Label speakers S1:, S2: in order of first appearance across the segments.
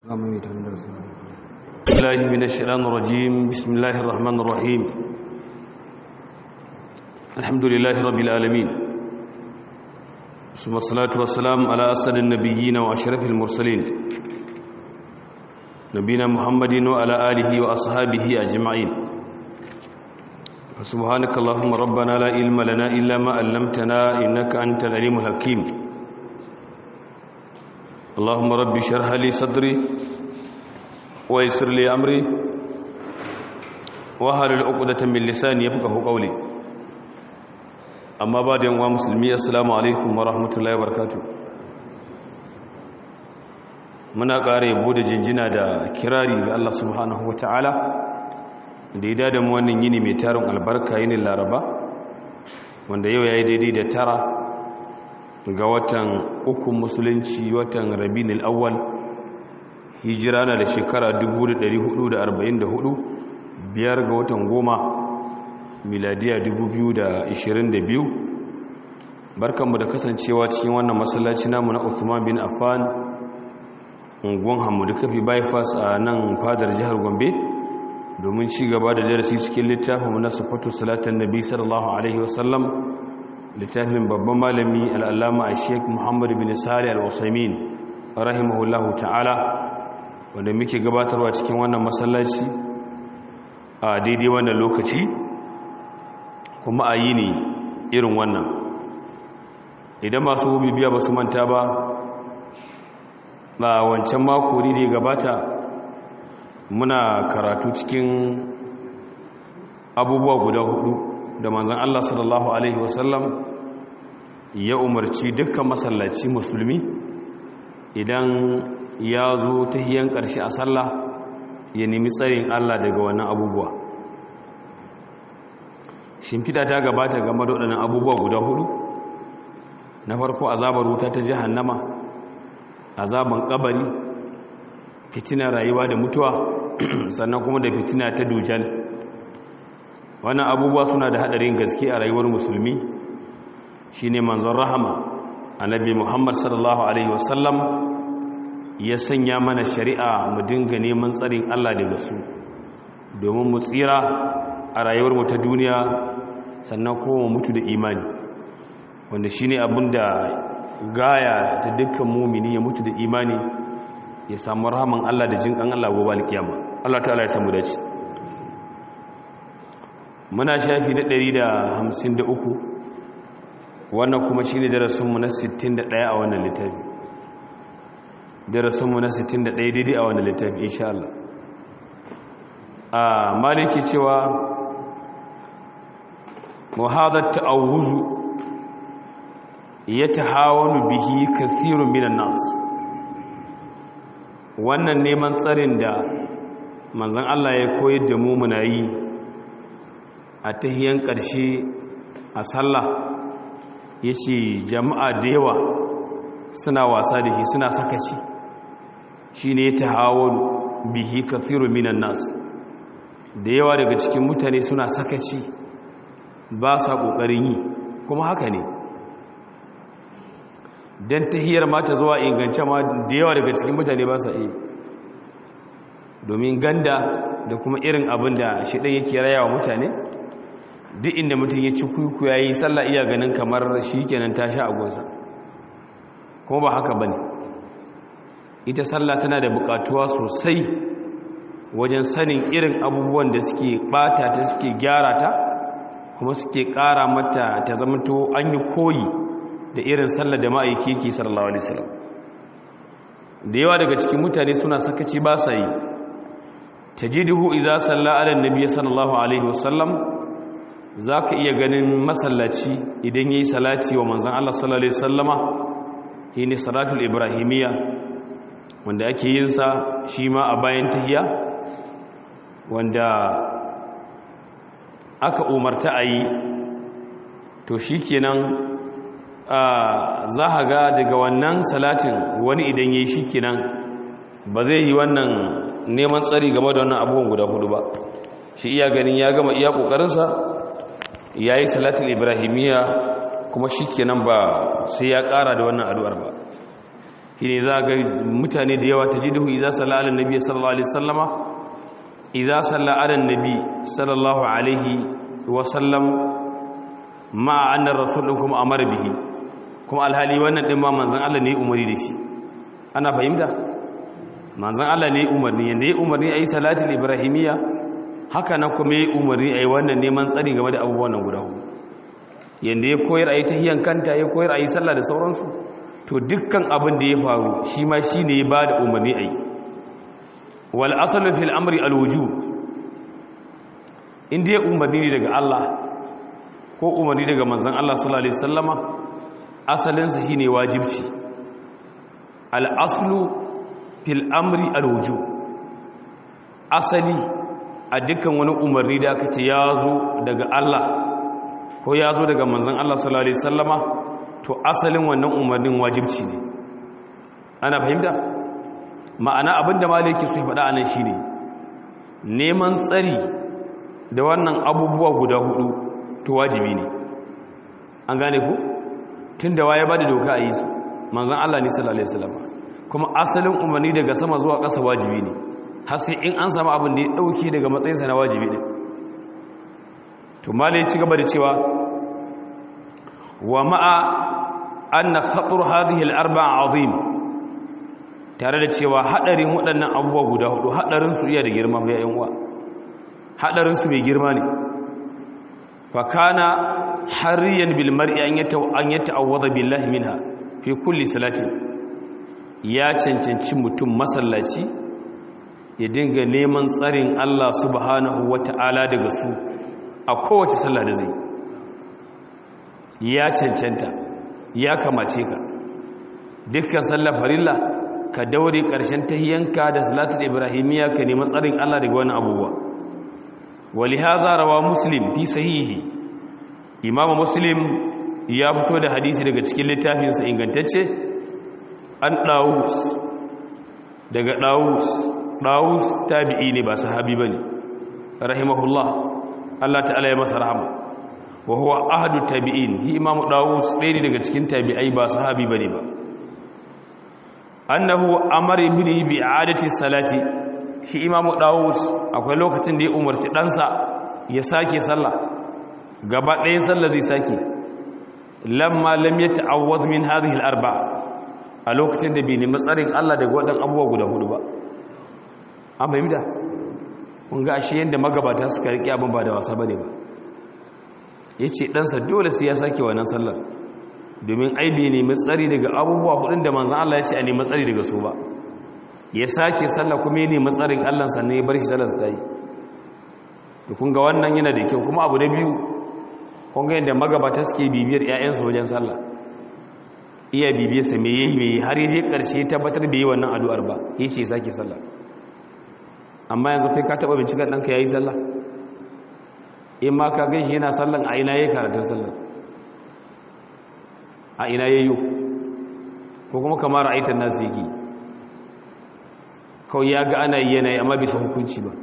S1: الله من الشيطان الرجيم بسم الله الرحمن الرحيم الحمد لله رب العالمين ثم الصلاة والسلام على أسد النبيين وأشرف المرسلين نبينا محمد وعلى آله وأصحابه أجمعين سبحانك اللهم ربنا لا علم لنا إلا ما علمتنا إنك أنت العليم الحكيم اللهم رب اشرح لي صدري ويسر لي أمري وهل العقدة من لساني يفقه قولي أما بعد يوم مسلمي السلام عليكم ورحمة الله وبركاته muna ƙara yabo da jinjina da kirari ga Allah subhanahu wa ta'ala da ya dada mu wannan yini mai tarin albarka yinin laraba wanda yau ya yi daidai da tara ga watan ukun musulunci watan rabin al'awwal hijira na da shekara 1444 biyar ga watan goma miladiya 2022 barkanmu da kasancewa cikin wannan masallaci namu na Uthman bin Affan unguwan Hamudu Kafi bypass a nan fadar jihar Gombe domin ci gaba da darasi cikin littafin na sifatu salatan nabi sallallahu alaihi wasallam littafin babban malami al'allama a sheik muhammadu bin sari al'usaimin rahimahullahu ta'ala wanda muke gabatarwa cikin wannan masallaci a daidai wannan lokaci kuma a yi ne irin wannan idan masu bibiya ba su manta ba ba wancan mako ne da gabata muna karatu cikin abubuwa guda hudu da manzan Allah sallallahu Alaihi wasallam ya umarci dukkan masallaci musulmi idan ya zo ta hiyan ƙarshe a sallah ya nemi tsarin Allah daga wannan abubuwa shimfida ta gabata game da waɗannan abubuwa guda hudu na farko azabar wuta ta jahannama azaban kabari fitina rayuwa da mutuwa sannan kuma da fitina ta dujal wannan abubuwa suna da hadarin gaske a rayuwar musulmi shine manzon rahama annabi muhammad sallallahu alaihi wasallam ya sanya mana shari'a mu dinga neman tsarin allah daga su domin mu tsira a rayuwar mu ta duniya sannan kuma mu mutu da imani wanda shine abin da gaya ta dukkan mumini ya mutu da imani ya samu rahaman Allah da jinkan Allah gobe alkiyama Allah ta'ala ya samu dace muna shafi na 153 wannan kuma shine darasin mu na 61 a wannan littafi darasin mu na 61 daidai a wannan littafi insha Allah a maliki cewa muhadat ta'awuzu yatahawanu bihi kathirun minan nas wannan neman tsarin da manzan Allah ya koyar da mu muna yi a tahiyan ƙarshe a sallah ya ce jama'a da yawa suna wasa da shi suna sakaci shi ne ta hawan bihi kathiru minan nas da yawa daga cikin mutane suna sakaci ba sa ƙoƙarin yi kuma haka ne don tahiyar mata zuwa ingance ma da yawa daga cikin mutane ba sa iya domin ganda da kuma irin abin da shi ɗan yake raya wa mutane duk inda mutum ya ci kuku ya yi sallah iya ganin kamar shi kenan ta sha agonsa kuma ba haka ba ne ita sallah tana da buƙatuwa sosai wajen sanin irin abubuwan da suke ɓata ta suke gyara ta kuma suke ƙara mata ta zamanto an yi koyi da irin sallar da ma'aiki ke sallallahu alaihi wasallam da yawa daga cikin mutane suna sakaci ba sa yi tajiduhu idza salla ala annabi sallallahu alaihi wasallam zaka iya ganin masallaci idan yayi salati wa manzon Allah sallallahu alaihi wasallama shine salatul ibrahimiyya wanda ake yin sa shi ma a bayan tahiyya wanda aka umarta a yi to shikenan za a ga daga wannan salatin wani idan ya yi shi kenan ba zai yi wannan neman tsari game da wannan abubuwan guda hudu ba shi iya ganin ya gama iya ƙoƙarinsa ya yi salatin ibrahimiyya kuma shi kenan ba sai ya ƙara da wannan addu'ar ba shine za ga mutane da yawa tajiduhu idza salla ala nabi sallallahu alaihi wasallama idza salla ala nabi sallallahu alaihi wasallam ma anna rasulukum amara bihi kuma alhali wannan din ma manzon Allah ne umari da shi ana fahimta manzon Allah ne umarni yanda ya umarni ayi salatul ibrahimiyya haka nan kuma ya umarni ayi wannan neman tsari game da abubuwan nan guda hudu yanda ya koyar ayi tahiyan kanta ya koyar ayi sallah da sauransu to dukkan abin da ya faru shi ma shine ya bada umarni ayi wal aslu fil amri al wujub inda ya umarni ne daga Allah ko umarni daga manzon Allah sallallahu alaihi wasallama asalinsa shine wajibci al aslu fil amri al wujub asali a dukkan wani umarni da aka ce ya zo daga Allah ko ya zo daga manzon Allah sallallahu alaihi wasallama to asalin wannan umarnin wajibci ne ana fahimta ma'ana abinda maliki su faɗa anan shine neman tsari da wannan abubuwa guda hudu to wajibi ne an gane ku tunda waye ba da doka a yi su manzon Allah ne sallallahu alaihi wasallama kuma asalin umarni daga sama zuwa ƙasa wajibi ne har sai in an samu abin da ya dauke daga matsayinsa na wajibi ne to malai ci gaba da cewa wa ma'a anna khatar hadhihi al-arba'a azim tare da cewa hadarin waɗannan abubuwa guda hudu hadarin su iya da girma bai yan uwa hadarin su mai girma ne fa kana hariyan bil mar'i an yata an yata'awwada billahi minha fi kulli salati ya cancanci mutum masallaci ya dinga neman tsarin Allah subhanahu wata'ala daga su a kowace sallah da zai ya cancanta ya kamace ka dukkan sallar farilla ka daure ƙarshen tahiyanka da salatul ibrahimiyya ka nemi tsarin Allah daga wani abubuwa walihaza rawa muslim fi sahihi imamu muslim ya fito da hadisi daga cikin littafinsa ingantacce an dawus daga dawus dawus tabi'i ne ba sahabi bane rahimahullah Allah ta'ala ya masa rahama wa huwa ahadu tabi'in hi imamu dawus ɗaya ne daga cikin tabi'ai ba sahabi bane ba annahu amara ibni bi i'adati salati shi imamu dawus akwai lokacin da ya umarci ɗansa ya sake sallah gaba ɗaya sallah zai sake lamma lam yata'awwad min hadhihi al-arba a lokacin da bai nemi tsarin Allah daga waɗannan abubuwa guda hudu ba an fahimta kun ga ashe yanda magabata suka riƙe abin ba da wasa bane ba yace ɗansa dole sai ya sake wannan sallar domin ai bai nemi tsari daga abubuwa hudun da manzon Allah ya ce a nemi tsari daga su ba ya sake sallah kuma ya nemi tsarin Allah sannan ya bar shi sallar sai to kun ga wannan yana da kyau kuma abu na biyu kun ga yadda magabata suke bibiyar ƴaƴansu wajen sallah iya bibiyar sa me yayi me har yaje karshe tabbatar da yi wannan addu'ar ba yace sake sallah amma yanzu kai ka taba binciken danka yayi sallah in ma ka gaishe yana sallan a ina yayi karatun sallah a ina yayi ko kuma kamar aitan nasu yake kawai ya ga ana yi yanayi amma bisa hukunci ba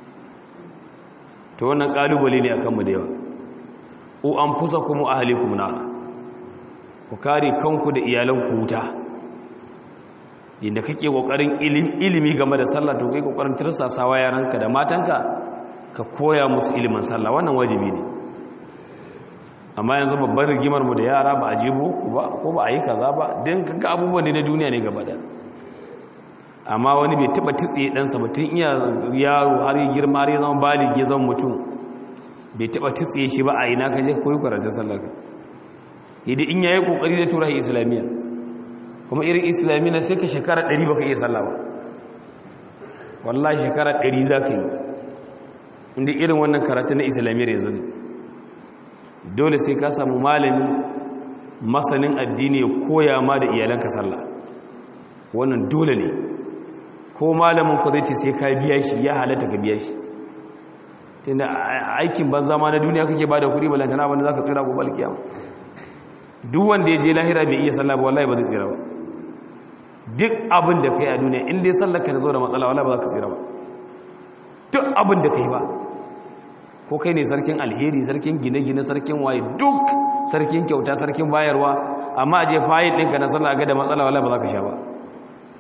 S1: ta wannan kalubale ne a kanmu da yawa u an fusa kuma a halikum na ku kare kanku da iyalanku wuta inda kake kokarin ilimi game da sallah to kai kokarin tirsasawa yaranka da matanka ka koya musu ilimin sallah wannan wajibi ne amma yanzu babbar rigimar mu da yara ba a jibo ba ko ba a yi kaza ba don kaga abubuwan ne na duniya ne gaba da amma wani bai taba tutse ɗansa ba tun iya yaro har yi girma har ya zama baligi ya zama mutum bai taba tutse shi ba a ina ka je koyi karatun sallar ka idan in yayi kokari da tura islamiyya kuma irin islamiyya sai ka shekara 100 baka iya sallah ba wallahi shekara 100 zaka yi inda irin wannan karatun na islamiyyar yanzu ne dole sai ka samu malami masanin addini ya koya ma da iyalanka sallah wannan dole ne ko malamin ku zai ce sai ka biya shi ya halatta ka biya shi tunda aikin banza ma na duniya kake bada kuɗi balantana wanda zaka tsira gobe alkiyama duk wanda ya je lahira bai iya sallah ba wallahi ba zai tsira ba duk abin da kai a duniya in dai sallar ka ta zo da matsala wallahi ba za ka tsira ba duk abin da kai ba ko kai ne sarkin alheri sarkin gine-gine sarkin waye duk sarkin kyauta sarkin bayarwa amma a je fayil ɗinka na sallah ga da matsala wallahi ba za ka sha ba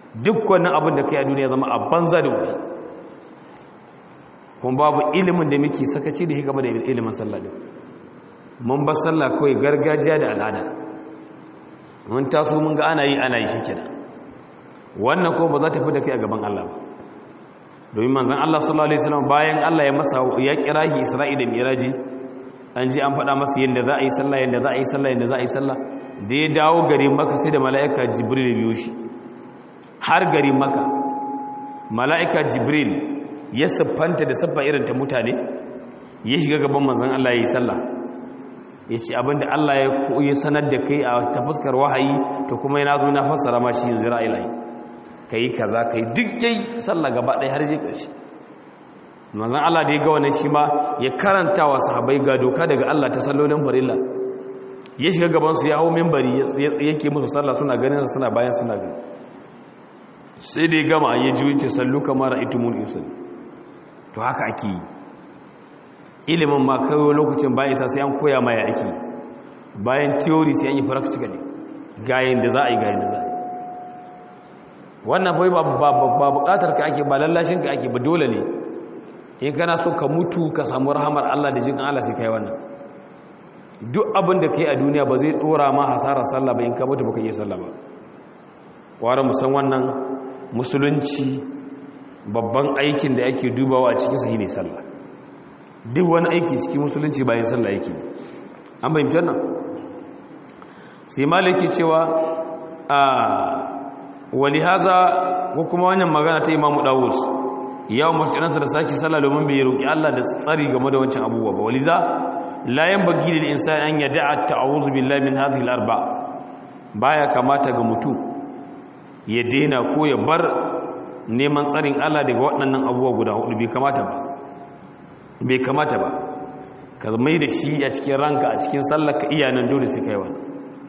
S1: duk wannan abin da kai a duniya zama a banza da wuri kuma babu ilimin da muke sakaci da hikama da ilimin sallah din mun bar sallah kawai gargajiya da al'ada mun taso mun ga ana yi ana yi shikenan wannan ko ba za ta fi da kai a gaban Allah ba domin manzon Allah sallallahu alaihi wasallam bayan Allah ya masa ya kira shi Isra'i da Miraji an ji an faɗa masa yadda za a yi sallah yadda za a yi sallah yadda za a yi sallah da ya dawo gari maka sai da mala'ika Jibril biyo shi har gari maka mala'ika Jibril ya siffanta da siffa irin ta mutane ya shiga gaban manzon Allah ya yi sallah ya ce abinda Allah ya koyi sanar da kai a ta fuskar wahayi to kuma yana zo na fassara ma shi yanzu ra'ayi ka yi kaza ka yi duk dai sallah gaba ɗaya har je ƙarshe manzan Allah da ya ga wannan shi ma ya karanta wa sahabai ga doka daga Allah ta sallolin farilla ya shiga gabansu ya hau mimbari ya yake musu sallah suna ganin suna bayan suna gani sai da ya gama ya ji wuce sallu kamar itumun yusul to haka ake yi ilimin ma kawai lokacin bayan isa sai an koya ma ya ake bayan theory sai an yi practically ga da za a yi ga da za a yi wannan bai ba bukatar ka ake ba lallashin ka ake ba dole ne in kana so ka mutu ka samu rahamar Allah da jikin Allah sai kai wannan duk abin da kai a duniya ba zai dora ma hasarar sallah ba in ka mutu baka yi sallah ba ware musan wannan musulunci babban aikin da ake dubawa a cikin sahi ne sallah duk wani aiki cikin musulunci bayan sallah yake an bayyana wannan sai malaki cewa a wali haza ko kuma wannan magana ta imamu dawus yawon masjidinsa da sake sallah domin bai roƙi Allah da tsari game da wancan abubuwa ba waliza la yanbaghi lil insani an yada'a ta'awuzu billahi min hadhihi al-arba baya kamata ga mutum ya daina ko ya bar neman tsarin Allah daga waɗannan abubuwa guda hudu bai kamata ba bai kamata ba ka mai da shi a cikin ranka a cikin sallar ka iyanan dole sai kai wannan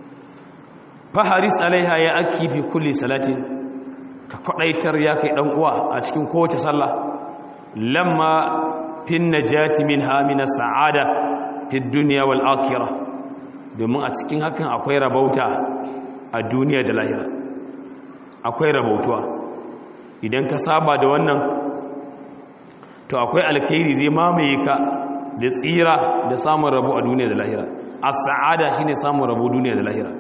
S1: faharis alaiha ya aki fi kulli salatin ka kwadaitar ya kai dan uwa a cikin kowace sallah lamma fin najati minha min sa'ada fi dunya wal akhirah domin a cikin hakan akwai rabauta a duniya da lahira akwai rabautuwa idan ka saba da wannan to akwai alkhairi zai mamaye ka da tsira da samun rabo a duniya da lahira as-sa'ada shine samun rabo duniya da lahira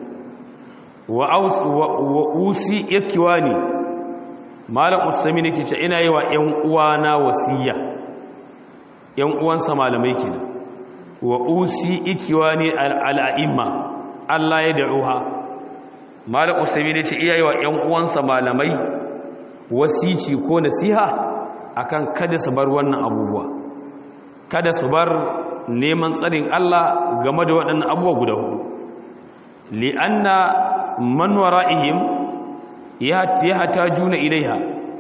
S1: wa usi ikiwani malam usami ne ke ce ina yi wa ‘yan uwana wasiya ‘yan uwansa malamai ke wa usi ikiwani al'a'imma Allah ya da'uha malam usami ne ce iya yi wa ‘yan uwansa malamai wasici ko nasiha akan kada su bar wannan abubuwa kada su bar neman tsarin Allah game da waɗannan abubuwa guda hudu li'anna man wara'ihim ya juna ilaiha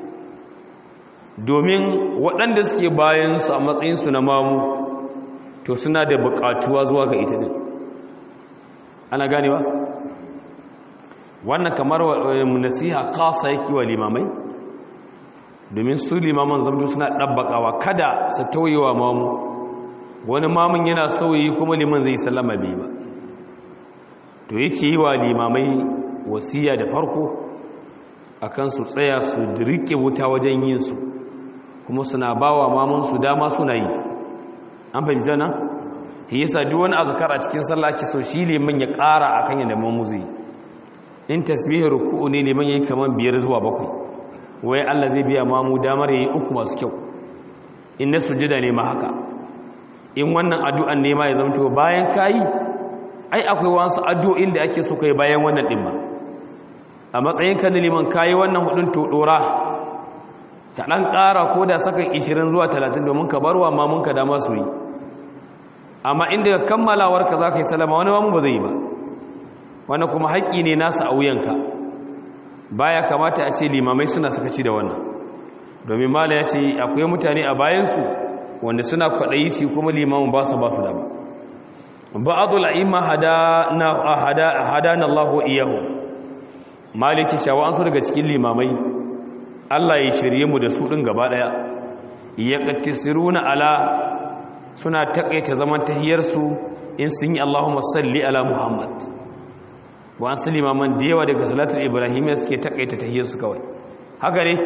S1: domin waɗanda suke bayan su a matsayin su na mamu to suna da buƙatuwa zuwa ga ita din ana ganewa wannan kamar nasiha khasa yake wa limamai domin su limaman zamto suna ɗabbaƙawa kada su tauyewa mamu wani mamun yana sauyi kuma liman zai sallama bai ba to yake yi wa limamai wasiya da farko akan su tsaya su rike wuta wajen yin su kuma suna bawa mamun su dama suna yi an fahimta nan yasa duk wani azkar a cikin sallah ki so shi liman ya ƙara akan yadda mamu zai in tasbih ruku'u ne liman yayi kaman biyar zuwa bakwai wai Allah zai biya mamu damar yayi uku masu kyau in na sujada ne ma haka in wannan addu'an ne ma ya zamto bayan kayi ai akwai wasu addu'o'in da ake so kai bayan wannan din ba a matsayin kan liman kayi wannan hudun to dora ka dan ƙara ko da sakan 20 zuwa 30 domin ka barwa mamun ka dama su yi amma inda kammalawar ka zaka yi salama wani mamu ba zai yi ba wannan kuma haƙƙi ne nasa a wuyanka baya kamata a ce limamai suna sakaci da wannan domin mala ya ce akwai mutane a bayansu wanda suna kwaɗayi su kuma limamin ba su ba su dama ba'adul a'imma hadana hadana Allah wa iyahu maliki cewa an so daga cikin limamai Allah ya shirye mu da su din gaba daya yaqtisiruna ala suna takaita zaman tahiyar su in sun yi Allahumma salli ala Muhammad wa an limaman da yawa daga salatul ibrahimiyya suke takaita tahiyar su kawai haka ne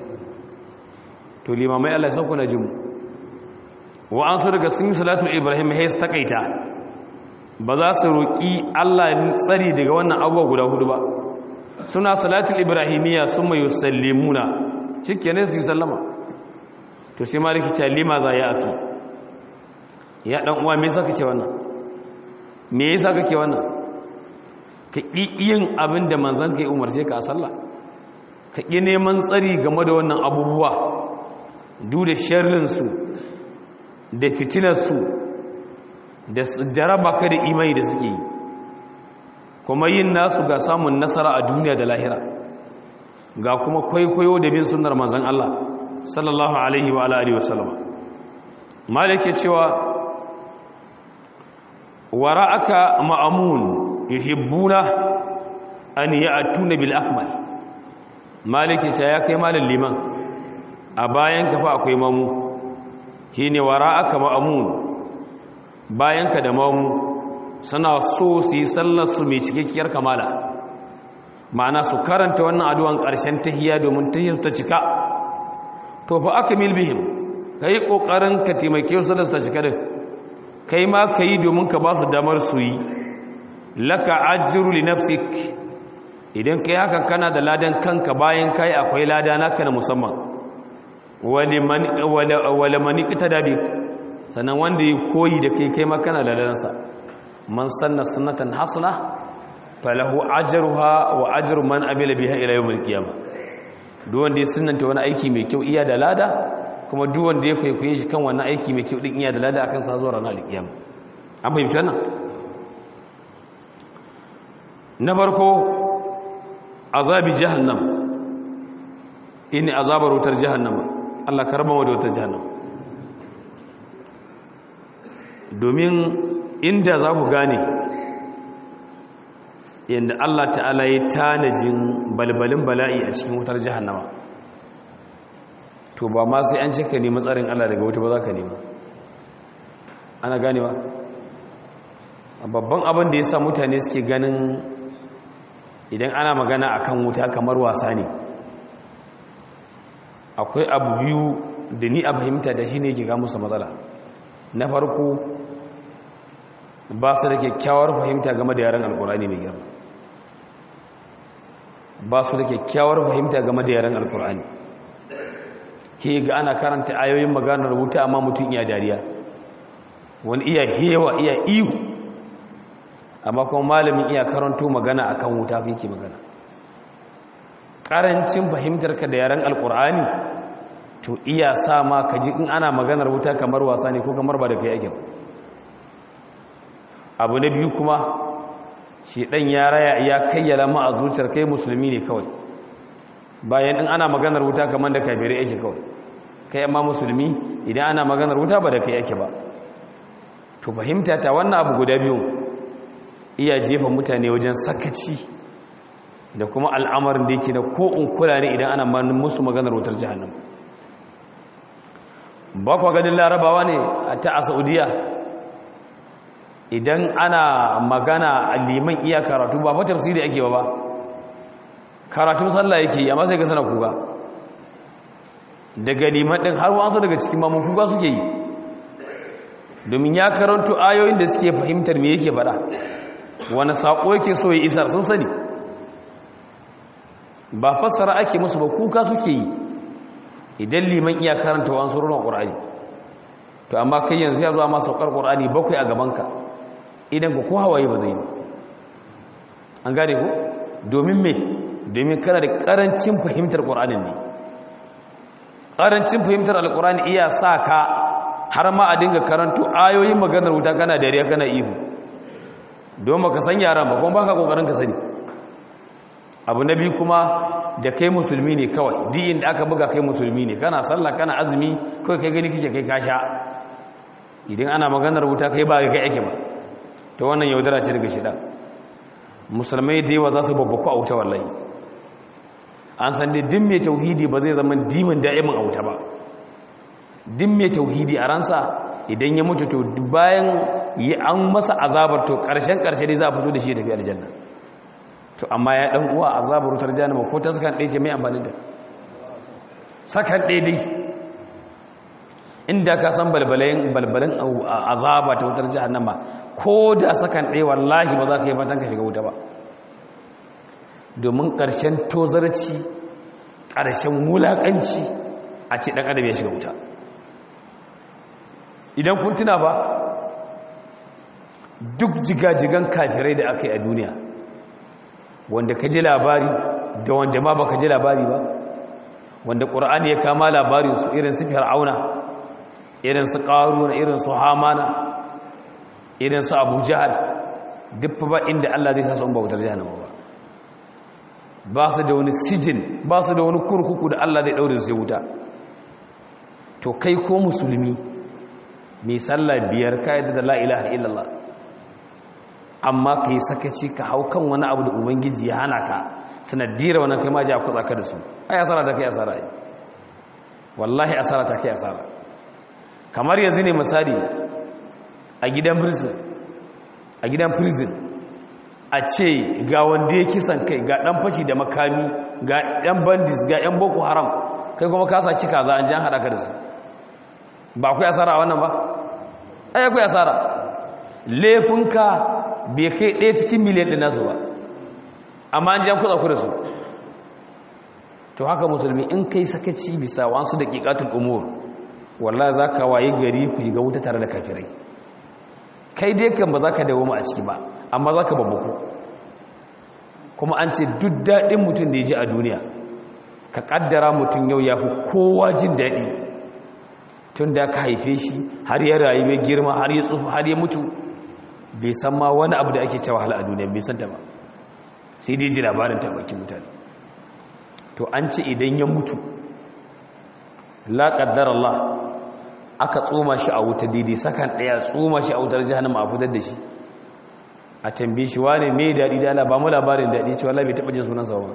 S1: to limamai Allah sauko na jimu wa an su daga sun yi salatul ibrahim ya su takaita ba za su roƙi Allah tsari daga wannan abubuwa guda hudu ba suna salatul ibrahimiyya sun mai yusallimuna cike ne su yi sallama to sai maliki ce lima za ya afi ya dan uwa me yasa kake wannan me yasa kake wannan ka ƙi yin abin da manzon ka yi umarce ka a sallah ka ƙi neman tsari game da wannan abubuwa duk da sharrinsu da fitinarsu da jaraba ka da imani da suke yi kuma yin nasu ga samun nasara a duniya da lahira ga kuma kwaikwayo da bin sunnar manzon Allah sallallahu alaihi wa alihi wa sallama malik ya cewa wara'aka ma'amun yuhibbuna an ya'tuna bil akmal malik ya ce ya kai malin liman a bayan ka fa akwai mamu shine wara'aka ma'amun bayan ka da mamu suna so su yi sallar su mai cikakkiyar kamala ma'ana su karanta wannan addu'an ƙarshen tahiyya domin tahiyyar ta cika to fa akmil bihim kai kokarin ka taimake su da ta cika din kai ma kai domin ka ba su damar su yi laka ajru li nafsik idan kai hakan kana da ladan kanka bayan kai akwai lada naka na musamman waliman wala man iktada bi sannan wanda yi koyi da kai kai ma kana da ladansa man sanna sunnatan hasana falahu ajruha wa ajru man amila biha ila yawmil qiyamah duk wanda ya sunnanta wani aiki mai kyau iya da lada kuma duk wanda ya kwaikwaye shi kan wannan aiki mai kyau din iya da lada akan sa zuwa ranar alkiyama an fahimci wannan na farko azabi jahannam ini azabar wutar jahannama Allah karama da wutar jahannama domin inda za ku gane yadda Allah ta'ala ya tanajin balbalin bala'i a cikin wutar jahannama to ba ma sai an cika nemi tsarin Allah daga wuta ba za ka nema ana gane ba babban abin da ya sa mutane suke ganin idan ana magana akan wuta kamar wasa ne akwai abu biyu da ni a fahimta da shi ne ke ga musu matsala na farko ba su da kyakkyawar fahimta game da yaren alkurani mai girma ba su da kyakkyawar fahimta game da yaren alkurani ke ga ana karanta ayoyin maganar wuta amma mutum iya dariya wani iya hewa iya ihu amma kuma malamin iya karanto magana akan wuta fi ke magana ƙarancin fahimtar ka da yaren alkurani to iya sa ma ka ji in ana maganar wuta kamar wasa ne ko kamar ba da kai ake ba abu na biyu kuma shi ɗan ya raya ya kayyala ma a zuciyar kai musulmi ne kawai bayan in ana maganar wuta kamar da kafirai yake kawai kai amma musulmi idan ana maganar wuta ba da kai yake ba to fahimta ta wannan abu guda biyu iya jefa mutane wajen sakaci da kuma al'amarin da yake da ko in kula ne idan ana musu maganar wutar jahannam ba kwa ganin larabawa ne ta a saudiya idan ana magana liman iya karatu ba fa tafsiri ake ba ba karatun sallah yake amma sai ga sana kuga daga liman din har wasu daga cikin mamun kuga suke yi domin ya karanto ayoyin da suke fahimtar me yake faɗa wani saƙo yake so ya isar sun sani ba fassara ake musu ba kuka suke yi idan liman iya karanta wa surunan ƙur'ani to amma kai yanzu ya zuwa ma saukar ƙur'ani bakwai a gabanka idan ku ko hawaye ba zai yi an gane ku domin me domin kana da ƙarancin fahimtar ƙur'anin ne ƙarancin fahimtar alƙur'ani iya sa ka har ma a dinga karanto ayoyin maganar wuta kana dariya kana ihu don baka san yaran ba kuma baka kokarin ka sani abu na biyu kuma da kai musulmi ne kawai duk inda aka buga kai musulmi ne kana sallah kana azumi kawai kai gani kike kai kasha idan ana maganar wuta kai ba kai ake ba to wannan yaudara ce daga shida musulmai da yawa za su babbaku a wuta wallahi an san dai din mai tauhidi ba zai zama dimin da'imin a wuta ba din mai tauhidi a ransa idan ya mutu to bayan yi an masa azabar to karshen karshe dai za a fito da shi ya tafi aljanna to amma ya dan uwa azabar wutar jahannama ko ta sukan ɗaya ce mai amfani da sakan daidai inda ka san balbalin balbalin azaba ta wutar jahannama ko da sakan ɗaya wallahi ba za ka yi fatan ka shiga wuta ba domin ƙarshen tozarci ƙarshen wulaƙanci a ce ɗan adam ya shiga wuta idan kun tuna ba duk jigajigan kafirai da aka yi a duniya wanda ka ji labari da wanda ma ba ka ji labari ba wanda ƙura'ani ya kama labarin su irin su fir'auna irin su ƙaruna irin su hamana irin su abu jihar duk ba inda allah zai sa su bautar jihannama ba ba su da wani sijin ba su da wani kurkuku da allah zai ɗaure su wuta to kai ko musulmi mai sallah biyar kayan da la'ilaha illallah amma ka yi sakaci ka hau kan wani abu da ubangiji ya hana ka sanadira wannan kai ma ji a kutsa ka da su ai asara ta kai asara yi wallahi asara ta kai asara kamar yanzu ne misali a gidan prison a gidan prison a ce ga wanda ya kisan kai ga dan fashi da makami ga yan bandits ga yan boko haram kai kuma ka sa cika za an ji an haɗa ka da su ba akwai asara a wannan ba ai akwai asara laifinka bai kai ɗaya cikin miliyan ɗin nasu ba amma an ji an kuɗa ku da su to haka musulmi in kai sakaci bisa wasu da ƙiƙatun umur walla za ka waye gari ku shiga wuta tare da kafirai kai dai kan ba za ka dawo a ciki ba amma za ka babbaku kuma an ce duk daɗin mutum da ya ji a duniya ka ƙaddara mutum yau ya fi kowa jin daɗi tun da ka haife shi har ya rayu mai girma har ya tsufa har ya mutu bai san ma wani abu da ake cewa hala a duniya bai san ta ba sai dai ji labarin tabbakin mutane to an ce idan ya mutu la qaddar Allah aka tsoma shi a wuta daidai sakan daya tsoma shi a wutar jahannama a fitar da shi a tambaye shi wane me dadi da Allah ba mu labarin dadi ce wallahi bai taba jin sunan sa ba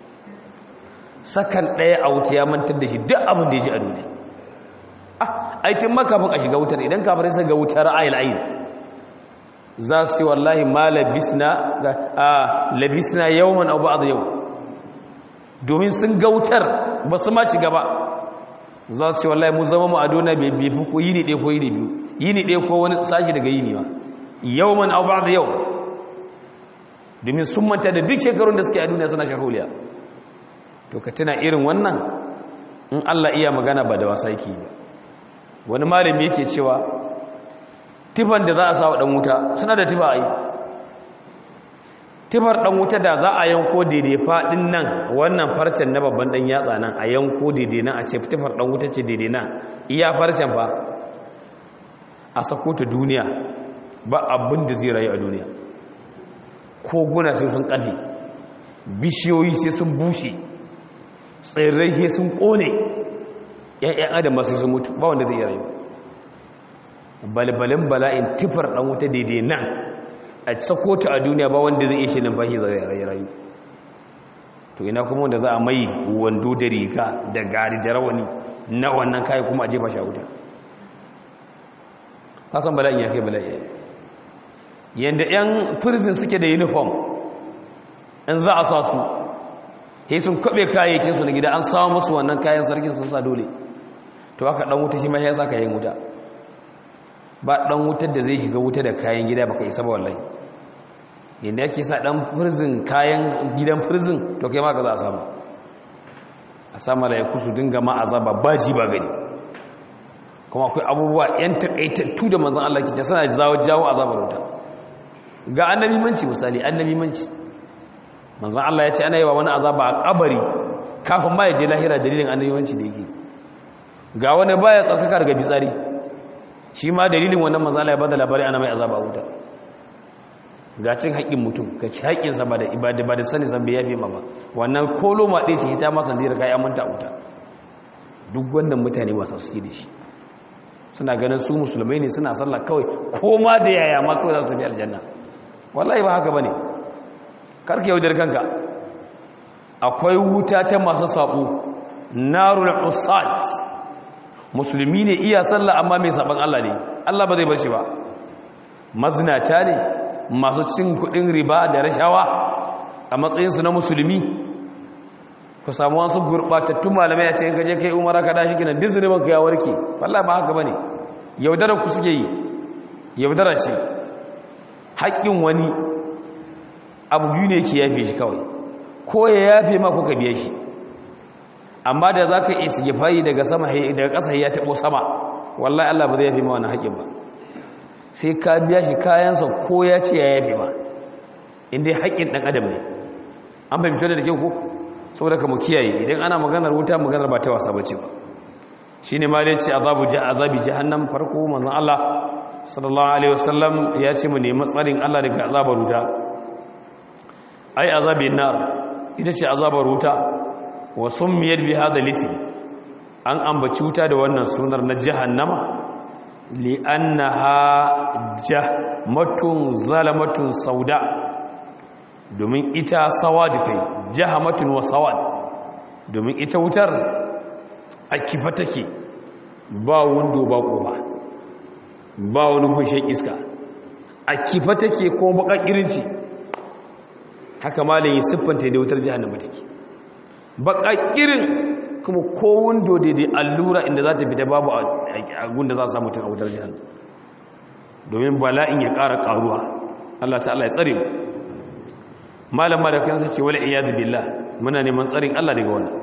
S1: sakan daya a wuta ya mantar da shi duk abin da ya ji a duniya ah ai tun makafin a shiga wutar idan kafirai sai ga wutar ayil ayin za su yi wallahi ma labisna a labisna yawman abu a yau domin sun gautar ba su ma ci gaba za su yi wallahi mu zama mu a dona bai fi ko yini ɗaya ko yini biyu yini ɗaya ko wani sashi daga yini ba yawman abu a yau domin sun manta da duk shekarun da suke a duniya suna shahuliya to ka tuna irin wannan in allah iya magana ba da wasa yake ba wani malami yake cewa tifan da za a sawa ɗan wuta suna da tifa a yi tifar ɗan wuta da za a yanko daidai faɗin nan wannan farcen na babban ɗan yatsa nan a yanko daidai nan a ce tifar ɗan wuta ce daidai nan iya farcen fa a sako ta duniya ba abin da zai rayu a duniya koguna sai sun ƙalle bishiyoyi sai sun bushe tsirrai sai sun ƙone ‘ya'yan adam masu sun mutu ba wanda zai iya rayu balbalin bala'in tifar ɗan wuta daidai nan a sako ta a duniya ba wanda zai iya shi numfashi zai rayu to ina kuma wanda za a mai wando da riga da gari da rawani na wannan kayan kuma a jefa shi a wuta kasan bala'in ya kai bala'i yadda 'yan prison suke da uniform in za a sa su he sun kwaɓe kayayyakin su na gida an samu musu wannan kayan sarkin sun sa dole to haka ɗan wuta shi ma ya sa kayan wuta ba ɗan wutar da zai shiga wuta da kayan gida baka isa ba wallahi yadda yake sa ɗan firzin kayan gidan firzin to kai ma ka za a samu a samu laiku su dinga ma azaba ba ji ba gani kuma akwai abubuwa yan takaitattu da manzan Allah ke suna zawo jawo azabar wuta ga annabi manci misali annabi manci manzan Allah ya ce ana yi wa wani azaba a kabari kafin ma ya je lahira dalilin annabi manci da yake ga wani baya tsarkaka daga fitsari shi ma dalilin wannan manzala ya bada labari ana mai azaba wuta ga cin haƙƙin mutum ka ci haƙƙinsa ba da ibada ba da sani san bai yafe ma ba wannan kolo ma ɗaya ce ita ma sandira ka yi amanta wuta duk wannan mutane masu suke da shi suna ganin su musulmai ne suna sallah kawai ko ma da yaya ma kawai za su tafi aljanna wallahi ba haka ba ne karka yaudar kanka akwai wuta ta masu saɓo narul usat musulmi ne iya sallah amma mai saban Allah ne Allah ba zai bar shi ba mazinata ne masu cin kudin riba da rashawa a matsayinsu na musulmi ku samu wasu gurɓatattun malamai a ce in kaje kai umara ka dashi kinan dizini banka ya warke wallahi ba haka bane yaudara ku suke yi yaudara ce haƙƙin wani abu biyu ne ke yafe shi kawai ko ya yafe ma kuka biya shi amma da za ka isi ya fayi daga sama daga ƙasa ya taɓo sama wallahi Allah ba zai yafe ma wani haƙƙin ba sai ka biya shi kayansa ko ya ce ya yafe ma inda haƙƙin ɗan adam ne an fahimci da kyau ko saboda ka mu kiyaye idan ana maganar wuta maganar ba ta wasa bace ba shine ma dai ce azabu ja azabi jahannam farko manzon Allah sallallahu alaihi wasallam ya ce mu nemi tsarin Allah daga azabar wuta ai azabin nar ita ce azabar wuta wa summiyat bi hada lisim an ambaci wuta da wannan sunar na jahannama li annaha jahmatun zalamatun sauda domin ita sawad kai jahamatun wa sawad domin ita wutar a kifa take ba wundo ba koba ba wani bushen iska a kifa take ko baka irinci haka malayi siffanta da wutar jahannama take baka irin kuma ko wundo daidai allura inda za ta fita babu a gunda za a samu tun a wutar jahannama domin bala'in ya ƙara ƙaruwa Allah ta'ala ya tsare mu malama da kansa ce wal iyad billah muna neman tsarin Allah daga wannan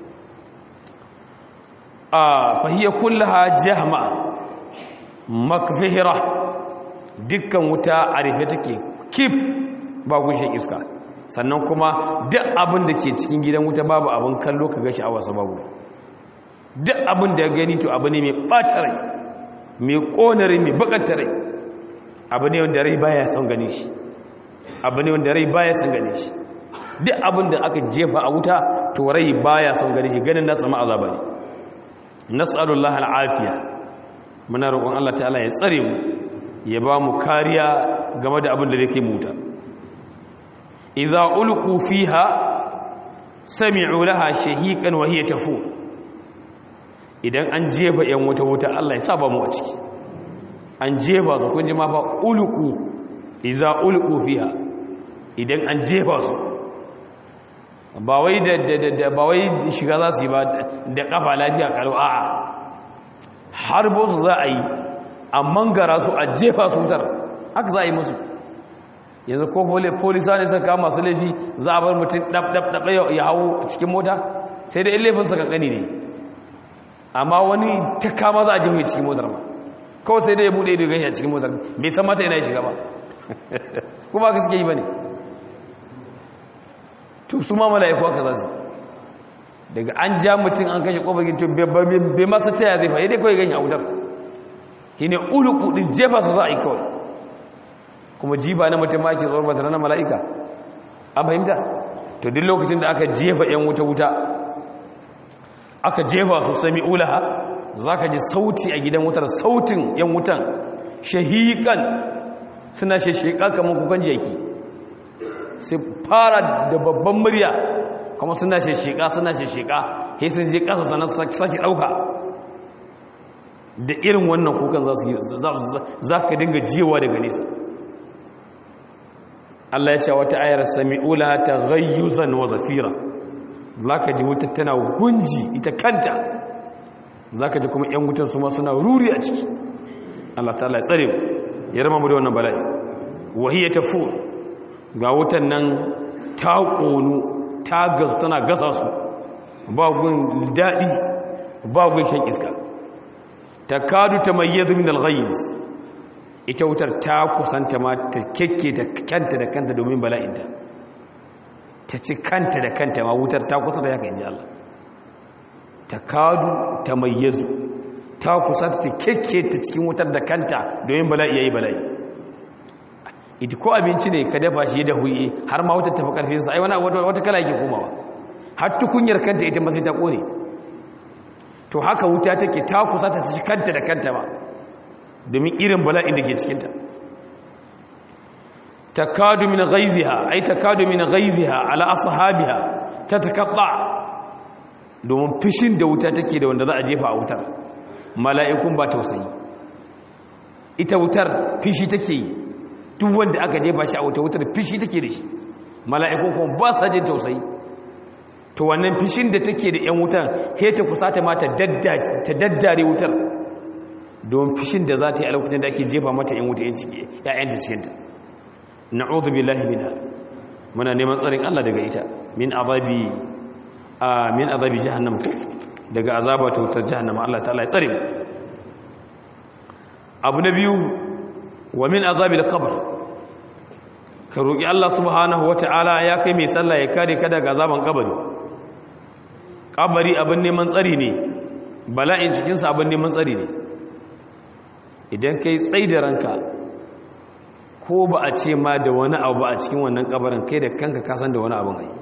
S1: a fahiya kullaha jahma makfihira dukkan wuta a rufe take kif ba gushin iska sannan kuma duk abin da ke cikin gidan wuta babu abin kallo ka ga sha'awarsa babu duk abin da ya gani to abu ne mai ɓata rai mai ƙona rai mai bakata rai abu ne wanda rai baya son gani shi abu ne wanda rai baya son gane shi duk abin da aka jefa a wuta to rai baya son gane shi ganin na tsama azaba ne nas'alullah al'afiya muna roƙon Allah ta'ala ya tsare mu ya ba mu kariya game da abin da zai kai mu wuta idza ulqu fiha sami'u laha shahiqan wa hiya tafu idan an jefa yan wuta wuta Allah ya saba mu a ciki an jefa su kun ji ma fa ulqu iza ulqu fiha idan an jefa su ba wai da da ba wai shiga za su yi ba da kafa lafiya kalau a'a har bo su za a yi amma gara su a jefa su wutar haka za a yi musu yanzu ko polisa ne suka kama su laifi za a bar mutum dab dab dab ya hawo cikin mota sai da in laifin sa kankani ne amma wani ta kama za a jefa cikin motar ma kawai sai da ya bude da gani a cikin motar bai san mata yana shiga ba kuma ka suke yi ba ne to su ma mala'iku aka za su daga an ja mutum an kashe ƙofar to bai masa taya zai fa'i dai kawai gani a wutar shi ne uluku ɗin jefa su za a yi kawai kuma jiba na mutum maki tsoron ba na mala'ika an fahimta to duk lokacin da aka jefa ‘yan wuta-wuta aka jefa su sami ulaha za ka ji sauti a gidan wutar sautin ‘yan wutan shahiƙan suna shashika kamar kukan jaki sai fara da babban murya kuma suna shashika suna shashika sai sun je ƙasa sanar sake ɗauka da irin wannan kukan za ka dinga jiwa daga nesa Allah ya ce wata ayar sami'ula ta ghayyuzan wa zafira za ka ji wuta tana gunji ita kanta za ka ji kuma 'yan wutan su ma suna ruri a ciki Allah ta Allah ya tsare mu ya rama mu da wannan bala'i wahiyya ta fu ga wutan nan ta ƙonu ta gasu tana gasa su ba gun daɗi ba gun shan iska ta kadu ta mayyazu min al-ghayz ita wutar ta kusanta ma ta kekke ta kanta da kanta domin bala'inta ta ci kanta da kanta ma wutar ta kusa da haka inji Allah ta kadu ta mayyazu ta kusanta ta kekke ta cikin wutar da kanta domin bala'i yayi bala'i ita ko abinci ne ka dafa shi da huyi har ma wutar tafi karfin sa ai wani wata kala yake komawa har tukunyar kanta ita ma sai ta kone to haka wuta take ta kusanta ta ci kanta da kanta ba domin irin bala'in da ke cikinta takadu min ghaiziha ay takadu min ghaiziha ala ashabiha tatakabba domin fishin da wuta take da wanda za a jefa a wutar mala'ikun ba tausayi ita wutar fishi take yi duk wanda aka jefa shi a wuta wutar fishi take da shi mala'ikun kuma ba sa jin tausayi to wannan fishin da take da yan wutan he ta kusata ma ta daddare wutar don fishin da za ta yi a lokacin da ake jefa mata yan wuta ya'yan ta cikinta na'udhu billahi minha muna neman tsarin Allah daga ita min azabi a min azabi jahannam daga azaba ta wutar jahannam Allah ta'ala ya tsare mu abu na biyu wa min azabi al-qabr ka roki Allah subhanahu wata'ala ya kai mai sallah ya kare ka daga azaban kabari kabari abin neman tsari ne bala'in cikin sa abin neman tsari ne idan kai tsai da ranka ko ba a ce ma da wani abu a cikin wannan kabarin kai da kanka kasan da wani abin ai